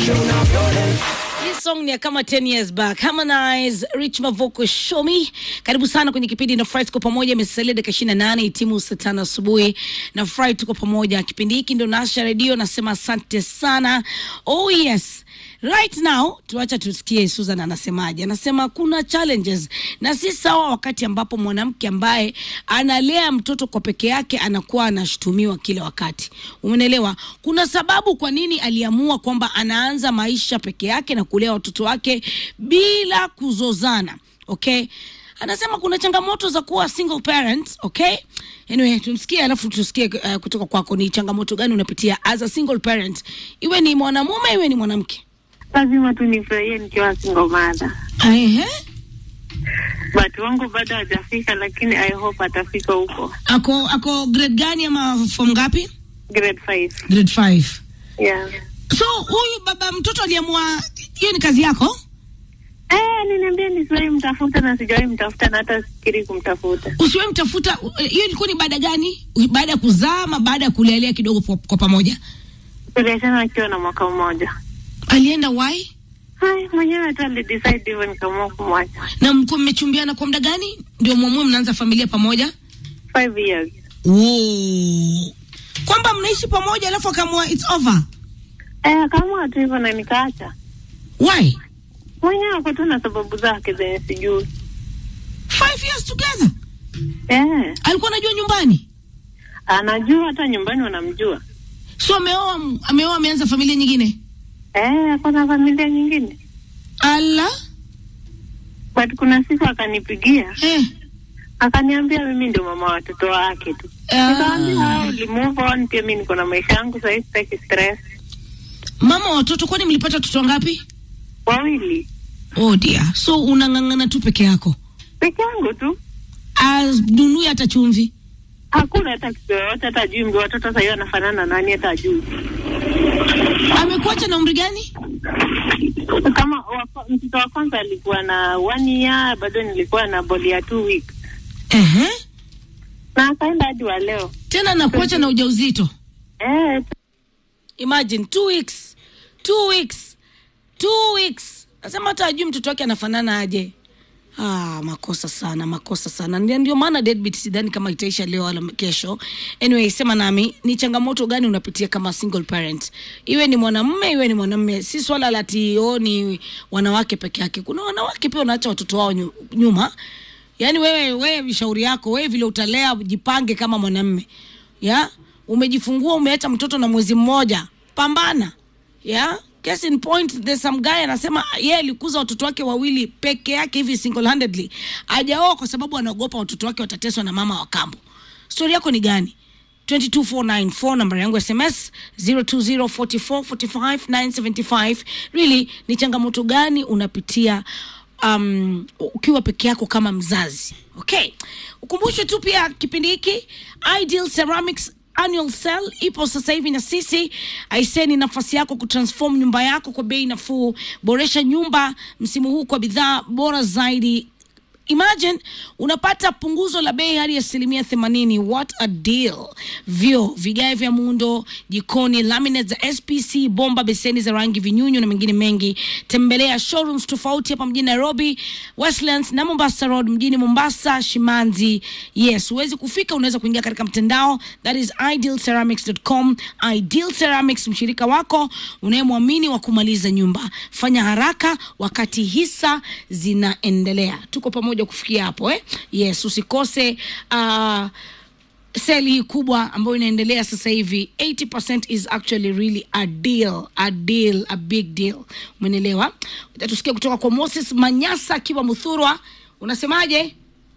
Hii song ni ya kama 10 years back. Harmonize, Rich Mavoko, Show Me. Karibu sana kwenye kipindi na Fry tuko pamoja, imesalia dakika 28 timu saa tano asubuhi na Fry tuko pamoja. Kipindi hiki ndio Nasha Radio, nasema asante sana. Oh yes. Right now tuacha tusikie Susan anasemaje. Anasema kuna challenges na si sawa wakati ambapo mwanamke ambaye analea mtoto kwa peke yake anakuwa anashutumiwa kila wakati. Umeelewa? Kuna sababu kwa nini aliamua kwamba anaanza maisha peke yake na kulea watoto wake bila kuzozana. Okay? Anasema kuna changamoto za kuwa single parent, okay? Anyway, tumsikie alafu tusikie uh, kutoka kwako ni changamoto gani unapitia as a single parent. Iwe ni mwanamume iwe ni mwanamke. lazima tu nifurahie nikiwa single mother. Ehe. But wangu bado hajafika, lakini I hope atafika huko Ako ako grade gani ama form ngapi? grade 5. Grade 5. Yeah. So huyu baba mtoto aliamua hiyo ni kazi yako? Eh, niniambia nisiwahi mtafuta na sijawahi mtafuta na hata sikiri kumtafuta. Usiwe mtafuta eh, hiyo ilikuwa ni baada gani? Baada ya kuzaa ama baada ya kulelea kidogo kwa, kwa pamoja? Tuliachana akiwa na mwaka mmoja. Alienda why? Hai, mwenyewe tu alidecide hivyo nikaamua kumwacha. Na mko mmechumbiana kwa muda gani? Ndio mwamue mnaanza familia pamoja? Five years. Wow. Kwamba mnaishi pamoja alafu akaamua it's over. Eh, akaamua tu hivyo na nikaacha. Why? Mwenyewe ako tu na sababu zake zenye sijui. Five years together. Eh, Alikuwa anajua nyumbani. anajua hata nyumbani wanamjua. So ameoa ameoa ameanza familia nyingine. Eh, ako na familia nyingine. Ala. But kuna siku akanipigia Eh. akaniambia mimi ndio mama wa watoto wake tu. Ah. Nikamwambia "Ah, uli move on, pia mimi niko na maisha yangu sasa, sitaki stress. Mama wa watoto kwani mlipata watoto wangapi? Wawili Oh dear. So unang'ang'ana tu peke yako. peke yangu tu, Anunui hata chumvi. hakuna hata kitu yoyote, hata ajui mbi watoto sasa hiyo anafanana na nani, hata ajui Amekuacha na umri gani? kama wa- mtoto wa kwanza alikuwa na one year, bado nilikuwa na boli ya two weeks Ehe. na akaenda hadi wa leo Tena nakuacha na ujauzito. eh, Imagine two weeks. Two weeks. Two weeks. Nasema hata ajui mtoto wake anafanana aje. Ah, makosa sana, makosa sana. Ndio ndio maana deadbeat sidhani kama itaisha leo wala kesho. Anyway, sema nami, ni changamoto gani unapitia kama single parent? Iwe ni mwanamume, iwe ni mwanamume. Si swala la ati oh, ni wanawake peke yake. Kuna wanawake pia wanaacha watoto wao nyu- nyuma. Yaani wewe wewe shauri yako, wewe vile utalea jipange kama mwanamume. Ya? Umejifungua umeacha mtoto na mwezi mmoja. Pambana. Ya? Case in point there's some guy anasema yeye alikuza watoto wake wawili peke yake hivi single handedly. Hajaoa kwa sababu anaogopa watoto wake watateswa na mama wa kambo. Story yako ni gani? 22494 namba yangu ya SMS 0204445975 really ni changamoto gani unapitia um, ukiwa peke yako kama mzazi okay ukumbushwe tu pia kipindi hiki ideal ceramics annual sale ipo sasa hivi na sisi aiseni nafasi yako kutransform nyumba yako kwa bei nafuu boresha nyumba msimu huu kwa bidhaa bora zaidi imagine unapata punguzo la bei hadi asilimia themanini what a deal vyo vigae vya muundo jikoni laminate za spc bomba beseni za rangi vinyunyu na mengine mengi tembelea showrooms tofauti hapa mjini nairobi westlands na mombasa road mjini mombasa shimanzi yes huwezi kufika unaweza kuingia katika mtandao that is idealceramics.com ideal ceramics mshirika wako unayemwamini wa kumaliza nyumba fanya haraka wakati hisa zinaendelea tuko pamoja kufikia hapo eh? yes usikose uh, seli hii kubwa ambayo inaendelea sasa hivi 80% is actually really a deal a deal a big deal umenelewa utatusikia kutoka kwa moses manyasa akiwa muthurwa unasemaje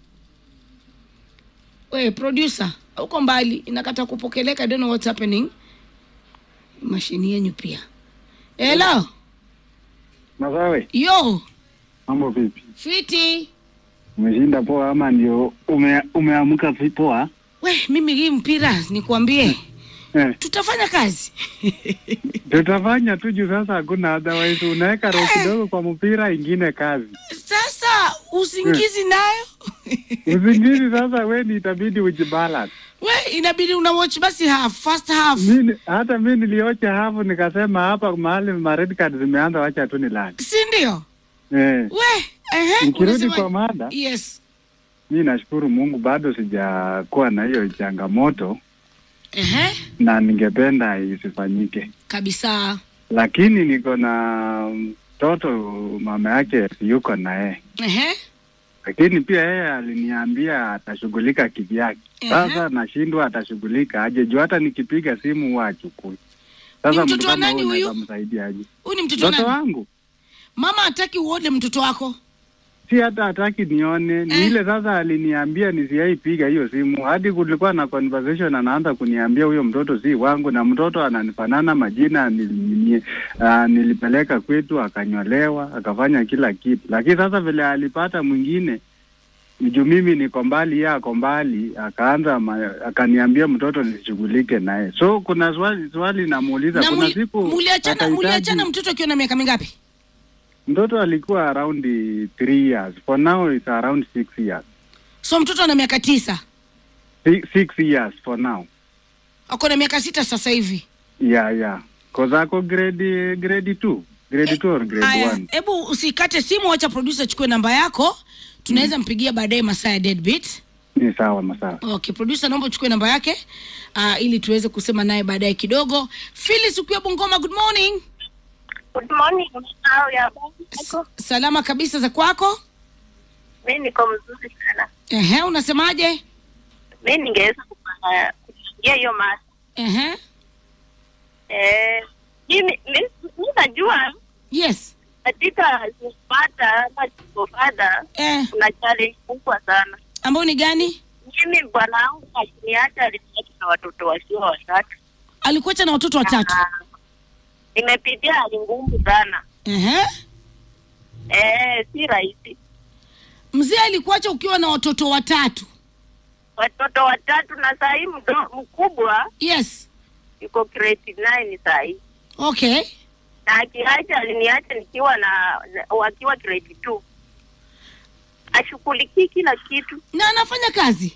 we producer uko mbali inakata kupokeleka I don't know what's happening mashini yenyu pia hello Masawe, yo mambo vipi? fiti Umeshinda poa ama ndio ume, umeamka vi- poa? we mimi hii mpira nikuambie Eh, tutafanya kazi tutafanya tu juu sasa hakuna otherwise unaweka roho kidogo kwa mpira ingine kazi. sasa usingizi nayo Usingizi sasa we ni itabidi ujibalance. we inabidi una watch basi half first half Mimi hata mi niliocha hapo nikasema hapa mahali ma red card zimeanza, wacha tu nilale. si ndio Eh. we ehe, Nikirudi unasema- kwa mada, yes mi nashukuru Mungu bado sijakuwa na hiyo changamoto ehe, na ningependa isifanyike, kabisa lakini niko na mtoto mama yake yuko na yeye, ehe, lakini pia yeye aliniambia atashughulika kivyake. Ehe. Sasa nashindwa atashughulika aje, juu hata nikipiga simu huwa achukui. Sasa mtoto mtu wa kama nani huyu huyu? unaweza msaidia aje? huyu ni mtoto wa Mtoto nani wangu mama hataki uone mtoto wako si hata hataki nione, ni Eh. ile sasa aliniambia nisiaipiga hiyo simu, hadi kulikuwa na conversation, anaanza kuniambia huyo mtoto si wangu, na mtoto ananifanana majina, nil, nil, uh, nilipeleka kwetu akanyolewa akafanya kila kitu, lakini sasa vile alipata mwingine juu mimi niko mbali, yeye ako mbali, akaanza ma, akaniambia mtoto nisishughulike naye. So kuna swali swali namuuliza, na kuna muli- siku muliachana atahitaji- muliachana mtoto akiwa na miaka mingapi mtoto alikuwa around three years, for now it's around six years so mtoto ana miaka tisa Six, six years for now. ako na miaka sita sasa hivi Yeah, yeah. Cause ako grade grade 2. Grade 2 or grade Aya, 1. hebu usikate simu wacha producer achukue namba yako tunaweza mpigia baadaye masaa ya deadbeat Ni sawa masawa. okay producer naomba uchukue namba yake uh, ili tuweze kusema naye baadaye kidogo Phyllis ukiwa Bungoma good morning Good morning. How ya S salama kabisa za kwako Mimi niko mzuri sana. ehe unasemaje Mimi ningeweza kupanga kuingia hiyo mada. ehe Eh, mimi mimi mimi najua yes katika kupata ama kupata eh, kuna challenge kubwa sana. ambayo ni gani Mimi bwana wangu aliniacha aliniacha na watoto wasio watatu. alikuacha na watoto watatu Na Nimepitia hali ngumu sana. ehe Eh, si rahisi. mzee alikuacha ukiwa na watoto watatu Watoto watatu na saa hii mdo- mkubwa yes yuko grade 9 saa hii. okay na akiacha aliniacha nikiwa na, na wakiwa grade two ashughulikii kila kitu na anafanya kazi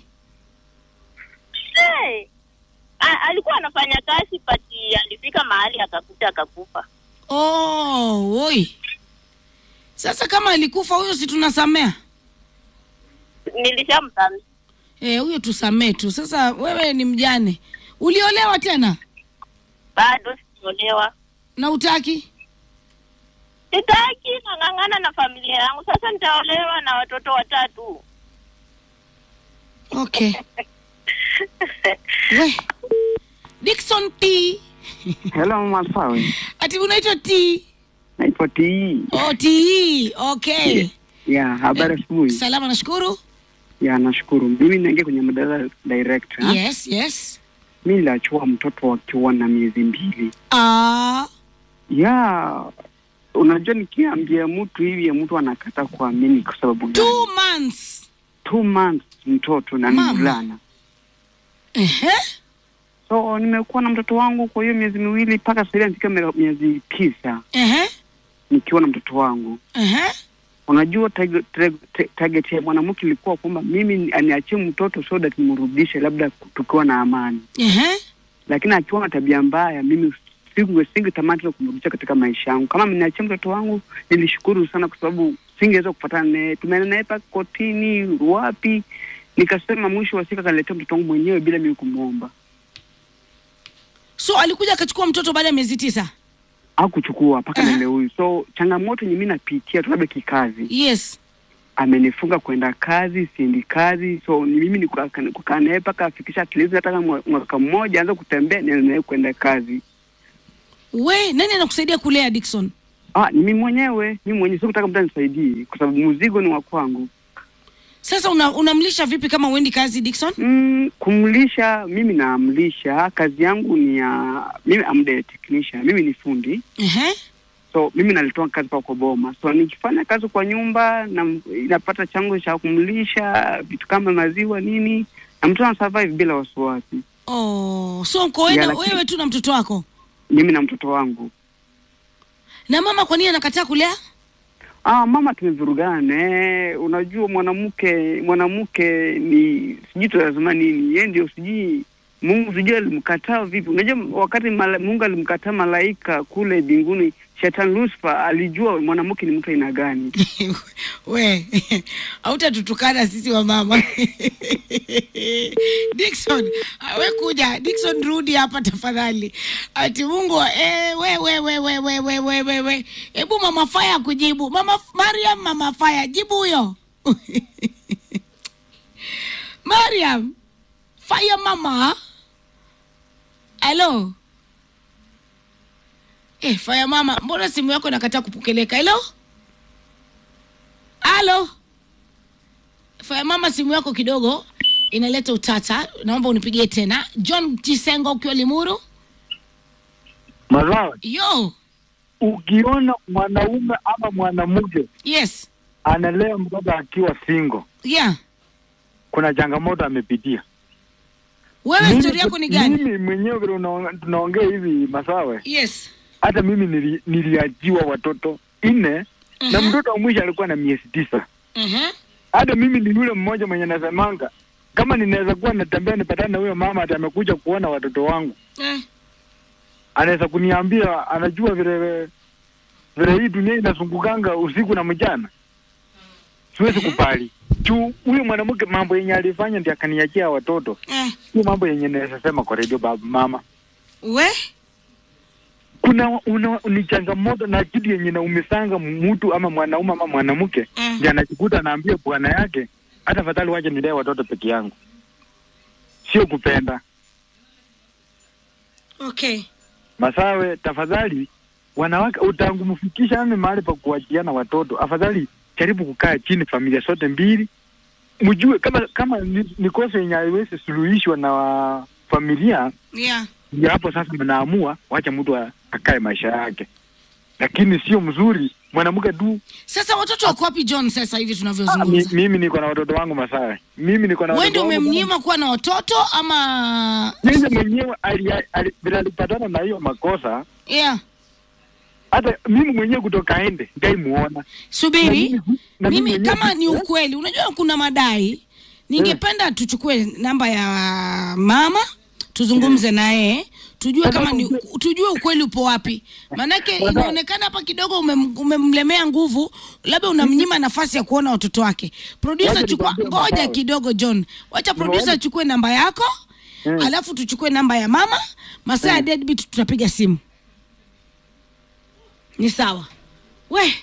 hey! A, alikuwa anafanya kazi pati alifika mahali akakuta akakufa oh, oi sasa kama alikufa huyo si tunasamea nilishamsamia Eh, huyo tusamee tu sasa wewe ni mjane uliolewa tena bado sijaolewa na utaki sitaki nang'ang'ana na familia yangu sasa nitaolewa na watoto watatu okay we dikson t Hello Masawe, ati unaitwa t naitwa T. oh, t okay Ya, habari asubuhi. salama nashukuru Ya, nashukuru. Mimi naingia kwenye madara direct. ha? yes yes Mimi niliachua mtoto akiwa na miezi mbili. ah Ya, unajua nikiambia mtu hivi mtu anakata kuamini kwa sababu gani? two months Two months mtoto na ni Mama. mvulana. ehe So nimekuwa na mtoto wangu kwa hiyo miezi miwili mpaka sasa hivi anafika mie- miezi tisa ehe nikiwa na mtoto wangu. ehe Unajua target, target, target ya mwanamke ilikuwa kwamba mimi aniachie mtoto so that nimrudishe labda tukiwa na amani, ehe lakini akiwa na tabia mbaya, mimi singe singetamani tena kumrudisha katika maisha yangu. Kama ameniachia mtoto wangu, nilishukuru sana kwa sababu singeweza kupatana naye, tumeenda naye paka kotini, wapi. Nikasema mwisho wa siku akaniletea mtoto wangu mwenyewe bila mimi kumwomba. so alikuja akachukua mtoto baada ya miezi tisa Hakuchukua mpaka Aha. na leo huyu. So changamoto yenye mimi napitia tu labda kikazi, yes amenifunga kwenda kazi, siendi kazi, so ni mimi ni kukaa kukaa naye mpaka afikisha at least hata kama mwaka mmoja aanze kutembea, niende naye kwenda kazi. we nani anakusaidia kulea dikson Ah, ni mimi mwenyewe, mimi mwenyewe sikutaka mtu anisaidie kwa sababu mzigo ni wa kwangu. sasa una, unamlisha vipi kama uendi kazi dikson Mm, kumlisha mimi naamlisha, kazi yangu ni ya mimi am the technician, mimi ni fundi. ehe So mimi nalitoa kazi pa kwa boma. So nikifanya kazi kwa nyumba na inapata chango cha kumlisha vitu kama maziwa nini, na mtu ana survive bila wasiwasi. oh so mkoenda Yeah, lakini- wewe tu na mtoto wako Mimi na mtoto wangu. na mama kwa nini anakataa kulea Ah, mama tumevurugana naye. Unajua mwanamke mwanamke ni sijui tunasema nini, yeye ndio sijui Mungu sijui alimkataa vipi. Unajua wakati mala, Mungu alimkataa malaika kule mbinguni, shetani Lucifer alijua mwanamke ni mtu aina gani. we hautatutukana sisi wa mama Dickson we kuja Dickson rudi hapa tafadhali ati Mungu eh, we we we we we we we we we hebu mama faya kujibu mama Mariam mama faya jibu huyo Mariam faya mama Hello eh faya mama mbona simu yako inakataa kupokeleka hello Halo. Faya mama, simu yako kidogo inaleta utata, naomba unipigie tena. John Jisengo ukiwa Limuru. Mazao, Yo, ukiona mwanaume ama mwanamke yes, analea mtoto akiwa single, yeah. kuna changamoto amepitia. Wewe Mimi- story yako ni gani? Mimi mwenyewe vile unaong- tunaongea hivi Masawe, Yes. hata mimi nili, niliajiwa watoto nne na Mhm. mtoto wa mwisho alikuwa na miezi tisa. Mhm. Hata mimi ni yule mmoja mwenye nasemanga kama ninaweza kuwa natembea nipatane na huyo mama ati amekuja kuona watoto wangu, Eh. anaweza kuniambia anajua vile vile hii dunia inazungukanga usiku na mchana, siwezi kubali juu huyo mwanamke mambo yenye alifanya ndio akaniachia watoto, Eh. sio mambo yenye naweza sema kwa redio baba mama. We? Kuna una, ni changamoto na kitu yenye naumisanga mtu ama mwanaume ama mwanamke Mm. ndio anajikuta anaambia bwana yake, hata afadhali wache nilee watoto peke yangu, sio kupenda. Okay. Masawe, tafadhali wanawake, utangumfikisha ame mahali pa kuachiana watoto, afadhali jaribu kukaa chini, familia zote mbili, mjue kama kama ni, ni kosa yenye haiwezi suluhishwa na wa- familia, Yeah. ndio hapo sasa mnaamua wacha mtu a- akae maisha yake, lakini sio mzuri mwanamke tu. Sasa watoto wako wapi John sasa hivi Ah, mi, tunavyozungumza? mimi niko na watoto wangu Masawe, mimi niko na Wewe watoto ndio wangu. umemnyima kuwa na watoto ama Yeye mwenyewe ali- ali- vile alipatana na hiyo makosa, yeah. hata mimi mwenyewe kutoka ende ndaimuona Na Subiri. mimi- na mimi Mimi mwenyewe- kama ni ukweli, unajua kuna madai, ningependa tuchukue namba ya mama tuzungumze naye tujue kama ni tujue ukweli upo wapi, maanake inaonekana hapa kidogo umem- umemlemea nguvu, labda unamnyima nafasi ya kuona watoto wake. Producer, Wacha chukua nikwambie ngoja Masawe. kidogo John, wacha producer Nimeona- achukue namba yako Mm. alafu tuchukue namba ya mama. Masaa ya deadbeat tutapiga simu, ni sawa we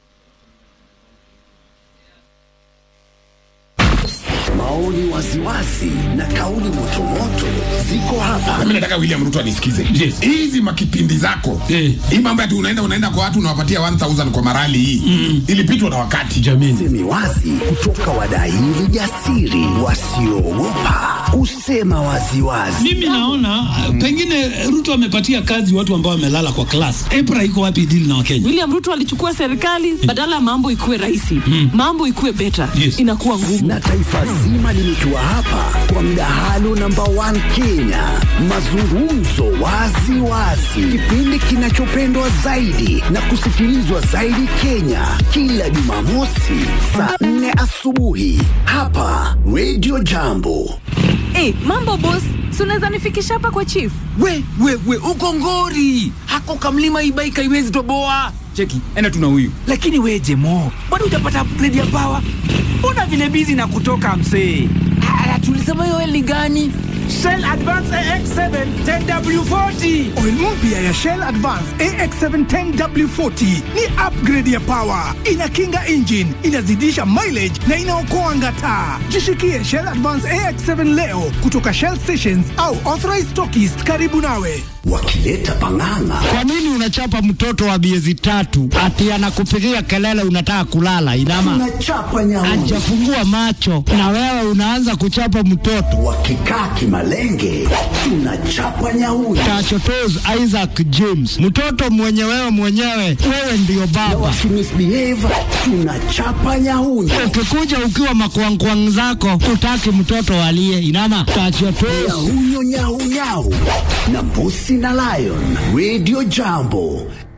Maoni waziwazi na kauli motomoto ziko hapa. mimi nataka William Ruto anisikize. Yes. Hizi makipindi zako. Eh. Hii mambo ati unaenda unaenda kwa watu unawapatia 1000 kwa marali hii. Ilipitwa na wakati. jamini Semi wazi kutoka wadaili jasiri wasioogopa kusema waziwazi. mimi naona uh, pengine ruto amepatia kazi watu ambao wamelala kwa klas epra iko wapi dili na wakenya William Ruto alichukua serikali badala ya mambo ikuwe rahisi, mambo ikuwe beta, Yes. inakuwa ngumu. na taifa zima limetua hapa kwa mdahalo namba 1 Kenya, mazungumzo wazi wazi, kipindi kinachopendwa zaidi na kusikilizwa zaidi Kenya, kila Jumamosi saa 4 asubuhi hapa Radio Jambo. Hey, mambo boss, si unaweza nifikisha hapa kwa chief? we we we uko ngori hako kamlima ibaika iwezi toboa cheki enda tuna huyu lakini we jemo bado utapata upgrade ya pawa mbona vile bizi na kutoka msee Ah, tulisema hiyo eli gani Shell Advance AX7 10W40. Oil mpya ya Shell Advance AX7 10W40 ni upgrade ya power, inakinga engine, inazidisha mileage na inaokoa ngata. Jishikie Shell Advance AX7 leo kutoka Shell stations au authorized stockists karibu nawe. wakileta pang'ang'a Kwa nini unachapa mtoto wa miezi tatu ati anakupigia kelele unataka kulala? Inama tunachapa nyauni ajafungua macho na wewe unaanza kuchapa mtoto. wakikaa kimalenge tunachapa nyauni Tachotos Isaac James, mtoto mwenye wewe mwenyewe, wewe ndiyo na baba. wakimisbehave tunachapa nyauni Ukikuja ukiwa makwangkwang zako, utaki mtoto alie. Inama tachotos nyahunyo nyaunyau na mbusi na lion radio jambo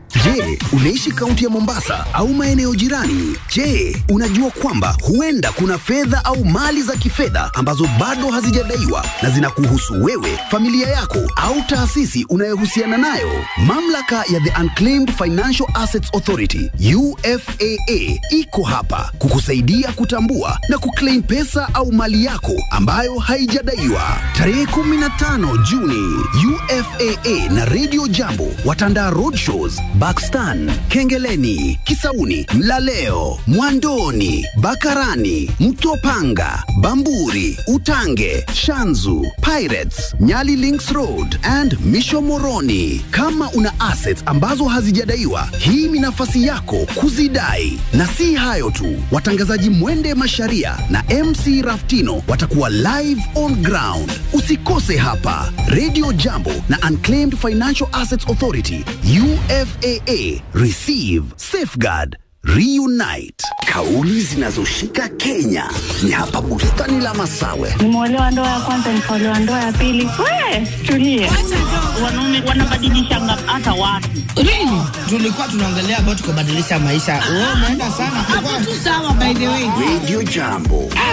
Je, unaishi kaunti ya Mombasa au maeneo jirani? Je, unajua kwamba huenda kuna fedha au mali za kifedha ambazo bado hazijadaiwa na zinakuhusu wewe, familia yako au taasisi unayohusiana nayo? Mamlaka ya The Unclaimed Financial Assets Authority UFAA iko hapa kukusaidia kutambua na kuclaim pesa au mali yako ambayo haijadaiwa. Tarehe 15 Juni, UFAA na Radio Jambo watandaa roadshows Bakstan, Kengeleni, Kisauni, Mlaleo, Mwandoni, Bakarani, Mtopanga, Bamburi, Utange, Shanzu, Pirates, Nyali Links Road and Misho Moroni. Kama una assets ambazo hazijadaiwa, hii ni nafasi yako kuzidai. Na si hayo tu, watangazaji Mwende Masharia na MC Raftino watakuwa live on ground. Usikose hapa Radio Jambo na Unclaimed Financial Assets Authority UFAA. Receive, safeguard, reunite. Kauli zinazoshika Kenya ni hapa bustani la Masawe. Nimeolewa ndoa ya kwanza, nikaolewa ndoa ya pili. We, tulie. Wanaume wanabadilishanga hata watu. Really? tulikuwa tunaongelea about kubadilisha maisha. Wewe umeenda sana. Hapo tu sawa by the way. Radio Jambo.